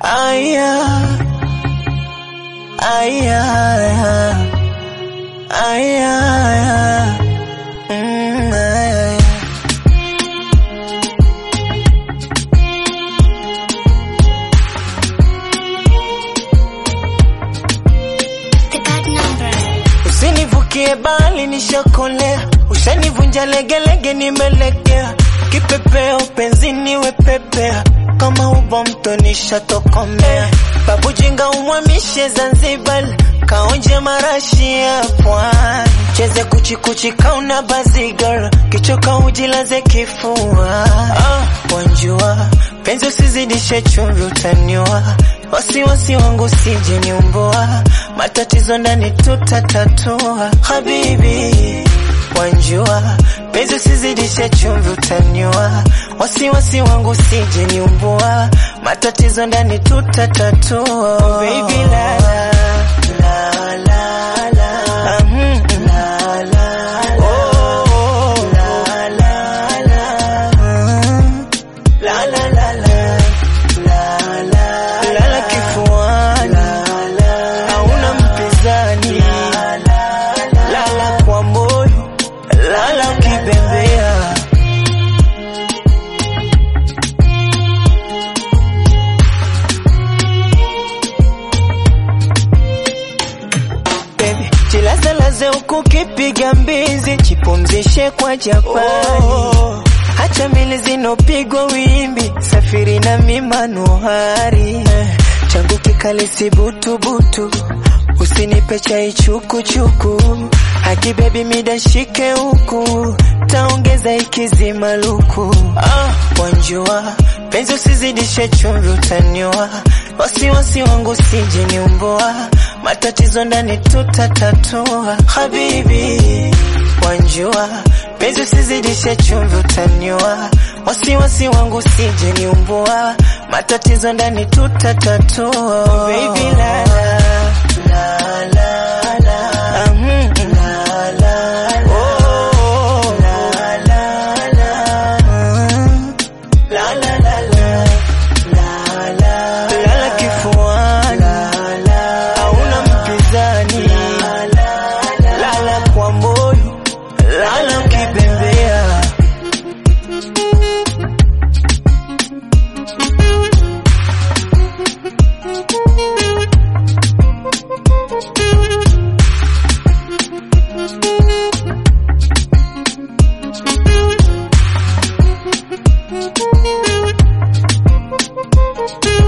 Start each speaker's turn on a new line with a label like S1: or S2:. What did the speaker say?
S1: Aya, aya, aya, aya. Mm, aya.
S2: The bad number.
S1: Usinivukie bali nishakolea, ushanivunja legelege, nimelegea kipepeo penzini wepepea, kama ubo mto nishatokomea, babu jinga umwamishe Zanzibar, kaonje marashi ya pwani, cheze kuchikuchi kauna bazigar, kichoka ujilaze kifua, ah, wanjua penzi usizidishe chumvi utaniwa, wasiwasi wangu sije niumbua, matatizo ndani tutatatua, habibi wanjua penzi usizidishe chumvi utaniwa, wasiwasi wangu sije niumbua, matatizo ndani tutatatua, oh, baby la la la la la Ah, mm, mm. Oh, oh, la la la Mm. La la la la la la lala kifuani hauna mpinzani lala kwa moyo lala ukibembea Baby, jilazalaze huku kipiga mbizi, jipumzishe kwa Japani. Oh, hacha mili zinopigwa wimbi, safiri na mimanuhari eh, changu kikali si butubutu, usinipe chai chukuchuku, haki baby mida shike huku, taongeza ikizima luku. Ah, wanjua penzi usizidishe chumvi utaniwa, wasiwasi wangu sije niumbua, matatizo ndani tutatatua, habibi wanjua penzi usizidishe chumvi utaniwa, wasiwasi wangu sije niumbua, matatizo ndani tutatatua, baby la la la la la Ah, mm, mm. Oh, la la la Mm. La la la la la la lala kifuani hauna mpinzani lala kwa moyo lala ukibembea
S2: Thank you.